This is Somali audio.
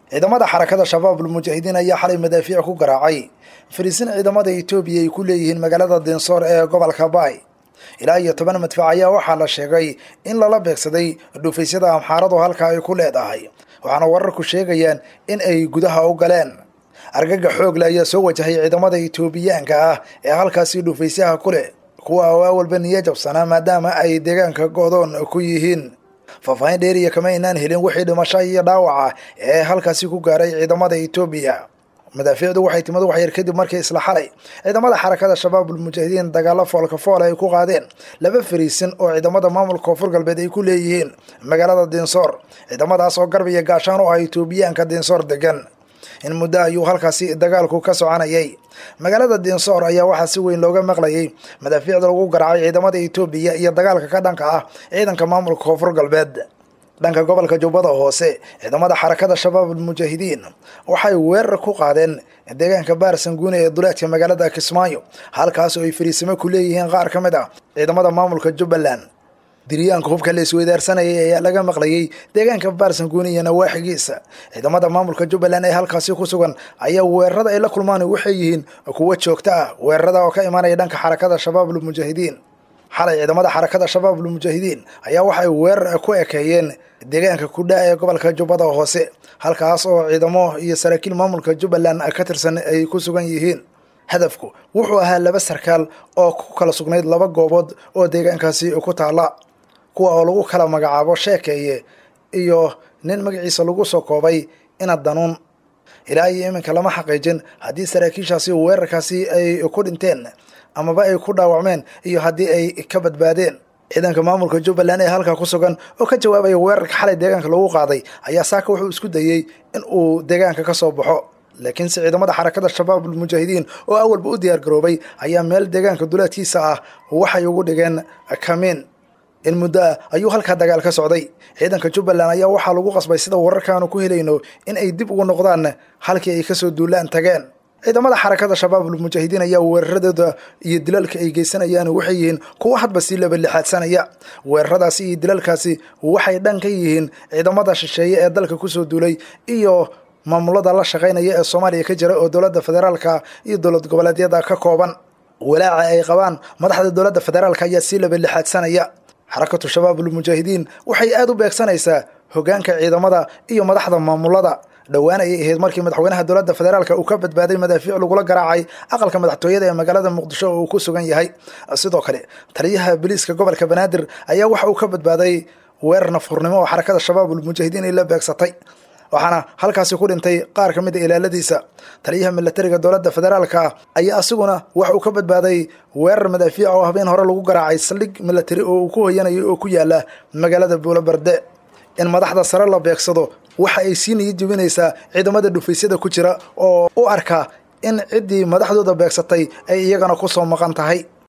ciidamada xarakada shabaabul mujaahidiin ayaa xalay madaafiic ku garaacay fariisin ciidamada etoobiya ay ku leeyihiin magaalada dinsoor ee gobolka baay ilaa iyo toban madfac ayaa waxaa la sheegay in lala beegsaday dhufaysyada amxaaradu halka ay ku leedahay waxaana wararku sheegayaan in ay gudaha u galeen argaga xoogle ayaa soo wajahay ciidamada etoobiyaanka ah ee halkaasi dhufaysyaha ku leh kuwa oo awalba niyo jabsanaa maadaama ay deegaanka go'doon ku yihiin faahfaahin dheeriya kama aynaan helin wixii dhimasho iyo dhaawaca ee halkaasi ku gaaray ciidamada etoobiya madaafiicdu waxay timid waxyar kadib markii isla xalay ciidamada xarakada shabaabul mujaahidiin dagaalo foolka fool ay ku qaadeen laba fariisin oo ciidamada maamulka koonfur galbeed ay ku leeyihiin magaalada dinsoor ciidamadaas oo garb iyo gaashaan u ah etoobiyaanka dinsoor degan in muddo ayuu halkaasi dagaalku ka soconayay magaalada dinsoor ayaa waxaa si weyn looga maqlayay madaafiicda lagu garaacay ciidamada etoobiya iyo dagaalka ka dhanka ah ciidanka maamulka koonfur galbeed dhanka gobolka jubbada hoose ciidamada xarakada shabaabul mujaahidiin waxay weerar ku qaadeen deegaanka baarsanguune ee duleedka magaalada kismaayo halkaas oo ay fariisimo ku leeyihiin qaar ka mid ah ciidamada maamulka jubbaland diryaanka hubka la isweydaarsanayay ayaa laga maqlayay deegaanka baarsanguune iyo nawaaxigiisa ciidamada maamulka jubbaland ee halkaasi ku sugan ayaa weerarada ay la kulmaan waxay yihiin kuwo joogto ah weerarada oo ka imanaya dhanka xarakada shabaabul mujaahidiin xalay ciidamada xarakada shabaabul mujaahidiin ayaa waxay weerar ku ekeeyeen deegaanka kudha ee gobolka jubbada hoose halkaas oo ciidamo iyo saraakiil maamulka jubbaland ka tirsan ay ku sugan yihiin hadafku wuxuu ahaa laba sarkaal oo ku kala sugnayd laba goobood oo deegaankaasi ku taala kuwa oo lagu kala magacaabo sheekeeye iyo nin magaciisa lagu soo koobay ina danuun ilaa iyo iminka lama xaqiijin haddii saraakiishaasi weerarkaasi ay ku dhinteen amaba ay ku dhaawacmeen iyo haddii ay ka badbaadeen ciidanka maamulka jubbaland ee halkaa ku sugan oo ka jawaabaya weerarka xalay deegaanka lagu qaaday ayaa saaka wuxuu isku dayey in uu deegaanka ka soo baxo laakiinse ciidamada xarakada shabaabul mujaahidiin oo awalba u diyaar garoobay ayaa meel deegaanka duleedkiisa ah waxay ugu dhigeen kamiin in muddo ah ayuu halkaa dagaal ka socday ciidanka jubbaland ayaa waxaa lagu qasbay sida wararkaanu ku helayno in ay dib ugu noqdaan halkii ay kasoo duulaan tageen ciidamada xarakada shabaabul mujaahidiin ayaa weeraradooda iyo dilalka ay geysanayaan waxay yihiin kuwo hadba sii labalixaadsanaya weeraradaasi iyo dilalkaasi waxay dhan ka yihiin ciidamada shisheeye ee dalka kusoo duulay iyo maamulada la shaqaynaya ee soomaaliya ka jira oo dowladda federaalka iyo dowlad goboleedyada ka kooban walaaca ay qabaan madaxda dowladda federaalka ayaa sii labalixaadsanaya xarakatu shabaabul mujaahidiin waxay aada u beegsanaysaa hogaanka ciidamada iyo madaxda maamulada dhowaan ayay ahayd markii madaxweynaha dowladda federaalka uu ka badbaaday madaafiic lagula garaacay aqalka madaxtooyada ee magaalada muqdisho oo uu ku sugan yahay sidoo kale taliyaha biliiska gobolka banaadir ayaa waxa uu ka badbaaday weerar nafurnimo oo xarakada shabaabul mujaahidiin ay la beegsatay waxaana halkaasi ku dhintay qaar ka mid a ilaaladiisa taliyaha milatariga dowladda federaalka ayaa asiguna waxa uu ka badbaaday weerar madaafiic oo habeen hore lagu garaacay saldhig milatari oo uu ku hoyanayay oo ku yaala magaalada buulobarde in madaxda sare la beegsado waxa ay sii niyo jebinaysaa ciidamada dhufaysyada ku jira oo u arka in ciddii madaxdooda beegsatay ay iyagana ku soo maqan tahay